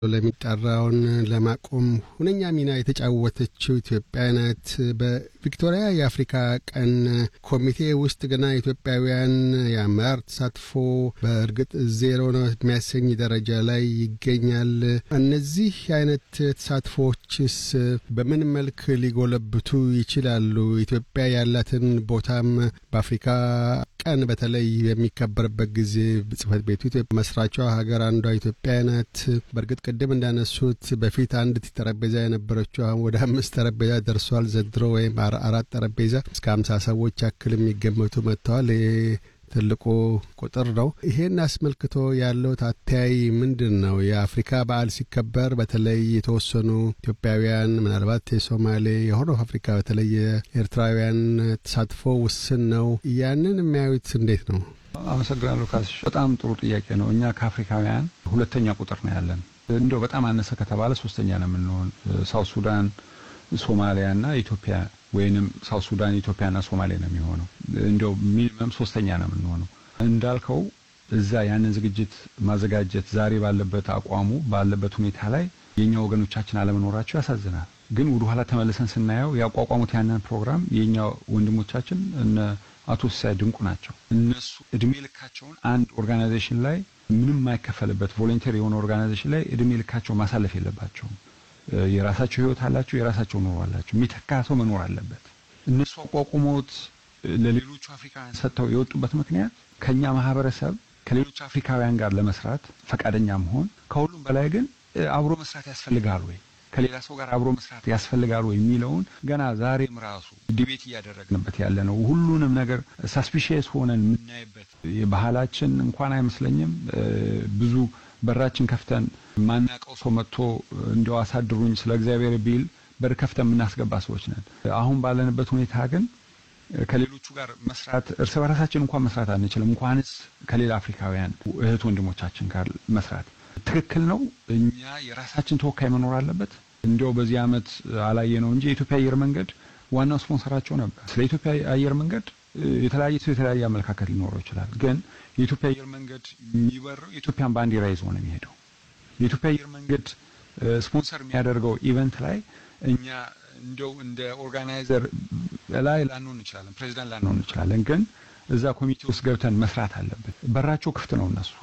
ለሚጠራውን ለማቆም ሁነኛ ሚና የተጫወተችው ኢትዮጵያ ናት። በቪክቶሪያ የአፍሪካ ቀን ኮሚቴ ውስጥ ገና ኢትዮጵያውያን የአመራር ተሳትፎ በእርግጥ ዜሮ ነው የሚያሰኝ ደረጃ ላይ ይገኛል። እነዚህ አይነት ተሳትፎዎችስ በምን መልክ ሊጎለብቱ ይችላሉ? ኢትዮጵያ ያላትን ቦታም በአፍሪካ ቀን በተለይ የሚከበርበት ጊዜ ጽህፈት ቤቱ ኢትዮጵያ መስራቿ ሀገር አንዷ ኢትዮጵያ ናት። በእርግጥ ቅድም እንዳነሱት በፊት አንድ ጠረጴዛ የነበረችው አሁን ወደ አምስት ጠረጴዛ ደርሷል። ዘንድሮ ወይም አራት ጠረጴዛ እስከ ሀምሳ ሰዎች ያክል የሚገመቱ መጥተዋል። ትልቁ ቁጥር ነው። ይሄን አስመልክቶ ያለው አተያይ ምንድን ነው? የአፍሪካ በዓል ሲከበር በተለይ የተወሰኑ ኢትዮጵያውያን ምናልባት የሶማሌ የሆነ አፍሪካ በተለይ የኤርትራውያን ተሳትፎ ውስን ነው። ያንን የሚያዩት እንዴት ነው? አመሰግናለሁ ካስሽ። በጣም ጥሩ ጥያቄ ነው። እኛ ከአፍሪካውያን ሁለተኛ ቁጥር ነው ያለን። እንደው በጣም አነሰ ከተባለ ሶስተኛ ነው የምንሆን። ሳውት ሱዳን፣ ሶማሊያ እና ኢትዮጵያ ወይንም ሳውት ሱዳን ኢትዮጵያና ሶማሌ ነው የሚሆነው። እንዲያው ሚኒመም ሶስተኛ ነው የምንሆነው። እንዳልከው እዛ ያንን ዝግጅት ማዘጋጀት ዛሬ ባለበት አቋሙ ባለበት ሁኔታ ላይ የኛ ወገኖቻችን አለመኖራቸው ያሳዝናል። ግን ወደ ኋላ ተመልሰን ስናየው ያቋቋሙት ያንን ፕሮግራም የኛ ወንድሞቻችን እነ አቶ ሲሳይ ድንቁ ናቸው። እነሱ እድሜ ልካቸውን አንድ ኦርጋናይዜሽን ላይ ምንም የማይከፈልበት ቮለንተሪ የሆነ ኦርጋናይዜሽን ላይ እድሜ ልካቸው ማሳለፍ የለባቸውም። የራሳቸው ህይወት አላቸው። የራሳቸው ኑሮ አላቸው። የሚተካ ሰው መኖር አለበት። እነሱ አቋቁሞት ለሌሎቹ አፍሪካውያን ሰጥተው የወጡበት ምክንያት ከኛ ማህበረሰብ ከሌሎች አፍሪካውያን ጋር ለመስራት ፈቃደኛ መሆን፣ ከሁሉም በላይ ግን አብሮ መስራት ያስፈልጋል ወይ ከሌላ ሰው ጋር አብሮ መስራት ያስፈልጋል ወይ የሚለውን ገና ዛሬም ራሱ ዲቤት እያደረግንበት ያለ ነው። ሁሉንም ነገር ሳስፒሽየስ ሆነን የምናይበት የባህላችን እንኳን አይመስለኝም ብዙ በራችን ከፍተን ማናቀው ሰው መጥቶ እንዲያው አሳድሩኝ ስለ እግዚአብሔር ቢል በር ከፍተን የምናስገባ ሰዎች ነን። አሁን ባለንበት ሁኔታ ግን ከሌሎቹ ጋር መስራት እርስ በራሳችን እንኳን መስራት አንችልም፣ እንኳንስ ከሌላ አፍሪካውያን እህት ወንድሞቻችን ጋር መስራት ትክክል ነው። እኛ የራሳችን ተወካይ መኖር አለበት። እንዲያው በዚህ ዓመት አላየ ነው እንጂ የኢትዮጵያ አየር መንገድ ዋናው ስፖንሰራቸው ነበር። ስለ ኢትዮጵያ አየር መንገድ የተለያየ ሰው የተለያየ አመለካከት ሊኖረው ይችላል። ግን የኢትዮጵያ አየር መንገድ የሚበረው የኢትዮጵያን ባንዲራ ይዞ ነው የሚሄደው። የኢትዮጵያ አየር መንገድ ስፖንሰር የሚያደርገው ኢቨንት ላይ እኛ እንደው እንደ ኦርጋናይዘር ላይ ላንሆን እንችላለን፣ ፕሬዚዳንት ላንሆን እንችላለን። ግን እዛ ኮሚቴ ውስጥ ገብተን መስራት አለበት። በራቸው ክፍት ነው እነሱ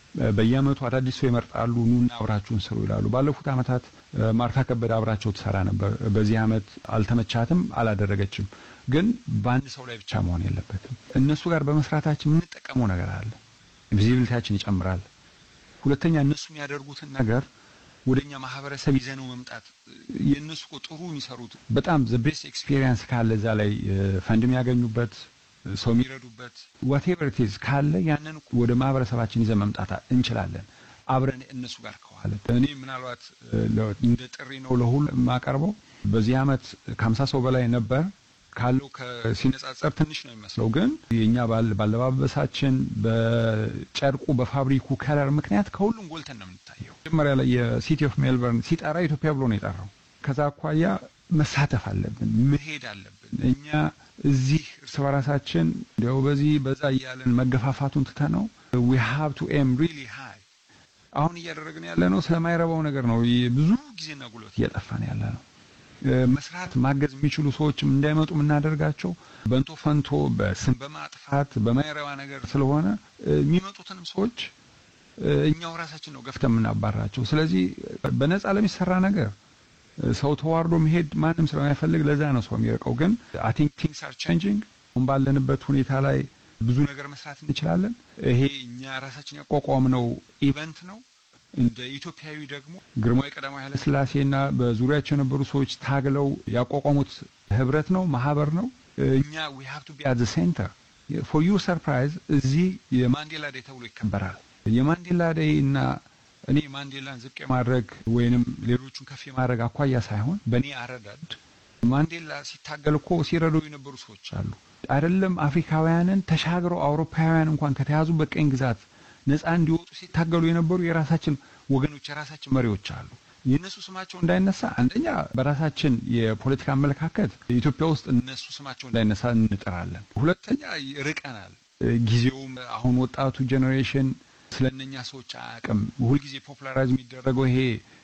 በየአመቱ አዳዲስ ሰው ይመርጣሉ። ኑና አብራችሁን ስሩ ይላሉ። ባለፉት አመታት ማርታ ከበደ አብራቸው ትሰራ ነበር። በዚህ አመት አልተመቻትም፣ አላደረገችም። ግን በአንድ ሰው ላይ ብቻ መሆን የለበትም። እነሱ ጋር በመስራታችን የምንጠቀመው ነገር አለ። ቪዚቢሊቲያችን ይጨምራል። ሁለተኛ እነሱ የሚያደርጉትን ነገር ወደኛ ማህበረሰብ ይዘነው መምጣት የእነሱ እኮ ጥሩ የሚሰሩት በጣም ዘ ቤስት ኤክስፒሪየንስ ካለ እዛ ላይ ፈንድ የሚያገኙበት ሰው የሚረዱበት ዋቴቨር ኢት ኢዝ ካለ ያንን ወደ ማህበረሰባችን ይዘን መምጣት እንችላለን። አብረን እነሱ ጋር ከዋለ እኔ ምናልባት እንደ ጥሪ ነው ለሁሉ የማቀርበው። በዚህ አመት ከሀምሳ ሰው በላይ ነበር ካለው ሲነጻጸር ትንሽ ነው የሚመስለው፣ ግን የእኛ ባለባበሳችን፣ በጨርቁ፣ በፋብሪኩ ከለር ምክንያት ከሁሉም ጎልተን ነው የምንታየው። መጀመሪያ ላይ የሲቲ ኦፍ ሜልበርን ሲጠራ ኢትዮጵያ ብሎ ነው የጠራው። ከዛ አኳያ መሳተፍ አለብን፣ መሄድ አለብን። እኛ እዚህ እርስ በራሳችን እንዲያው በዚህ በዛ እያለን መገፋፋቱን ትተ ነው ዊ ሃቭ ቱ ኤም ሪሊ ሃይ። አሁን እያደረግን ያለ ነው ስለማይረባው ነገር ነው። ብዙ ጊዜና ጉልበት እያጠፋን ያለ ነው። መስራት ማገዝ የሚችሉ ሰዎችም እንዳይመጡ የምናደርጋቸው በንቶ ፈንቶ በስም በማጥፋት በማይረባ ነገር ስለሆነ የሚመጡትንም ሰዎች እኛው ራሳችን ነው ገፍተን የምናባራቸው። ስለዚህ በነፃ ለሚሰራ ነገር ሰው ተዋርዶ መሄድ ማንም ስለማይፈልግ ለዛ ነው ሰው የሚርቀው። ግን አይ ቲንክ ቲንግስ አር ቼንጂንግ። አሁን ባለንበት ሁኔታ ላይ ብዙ ነገር መስራት እንችላለን። ይሄ እኛ ራሳችን ያቋቋምነው ኢቨንት ነው። እንደ ኢትዮጵያዊ ደግሞ ግርማዊ ቀዳማዊ ኃይለ ሥላሴና በዙሪያቸው የነበሩ ሰዎች ታግለው ያቋቋሙት ህብረት ነው፣ ማህበር ነው። እኛ ዊ ሃቭ ቱ ቢ አት ዘ ሴንተር ፎር ዩ ሰርፕራይዝ። እዚህ የማንዴላ ዴይ ተብሎ ይከበራል። የማንዴላ ዴይ እና እኔ ማንዴላን ዝቅ የማድረግ ወይንም ሌሎቹን ከፍ የማድረግ አኳያ ሳይሆን በእኔ አረዳድ ማንዴላ ሲታገል እኮ ሲረዱ የነበሩ ሰዎች አሉ። አይደለም አፍሪካውያንን ተሻግረው አውሮፓውያን እንኳን ከተያዙበት ቀኝ ግዛት ነፃ እንዲወጡ ሲታገሉ የነበሩ የራሳችን ወገኖች የራሳችን መሪዎች አሉ። የእነሱ ስማቸው እንዳይነሳ አንደኛ በራሳችን የፖለቲካ አመለካከት ኢትዮጵያ ውስጥ እነሱ ስማቸው እንዳይነሳ እንጥራለን። ሁለተኛ ርቀናል። ጊዜውም አሁን ወጣቱ ጄኔሬሽን ስለነኛ ሰዎች አያውቅም። ሁልጊዜ ፖፑላራይዝ የሚደረገው ይሄ